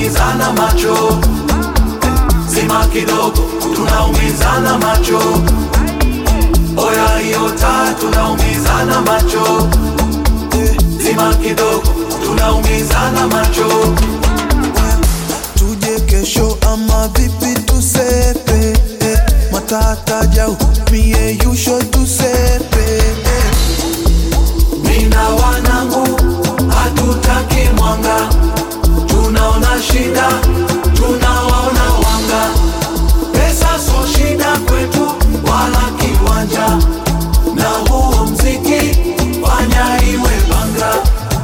tunaumizana macho zima kidogo tunaumizana macho oya hiyo taa tunaumizana macho zima kidogo tunaumizana macho tuje kesho ama vipi tusepe eh, matata jau mie yusho tusepe eh. mina wanangu hatutaki mwanga tunaona shida tunawaona wanga pesa so shida kwetu wala kiwanja na huo mziki fanya iwe banga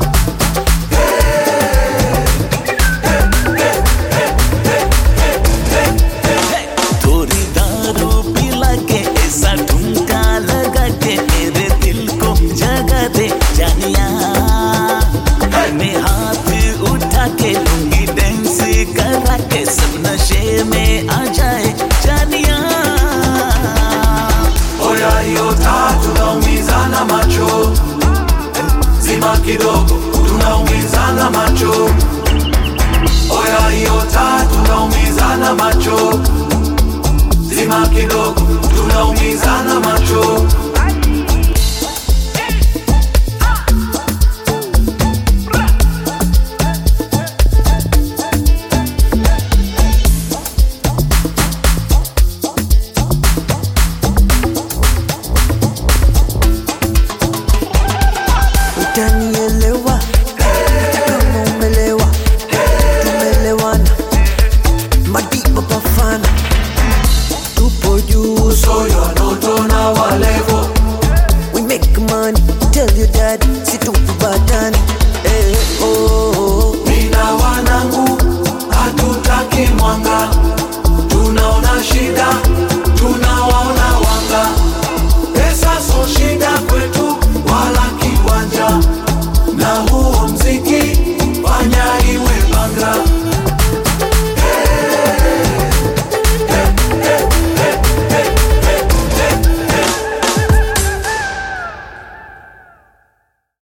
थोड़ी दारू पिला के ऐसा ठुमका लगा के मेरे दिल को जगा दे जानिया मैं हाथ उठा के लूंगी डांस करा के सब नशे में आ जाए जानिया oya hiyo taa tunaumizana macho zima kidogo tunaumizana macho oya hiyo taa tunaumizana macho zima kidogo tunaumizana macho utanielewa kama umelewa tumelewana madiba bafana tupo juu soyo anotona walevo we make money tell your dad situkubatani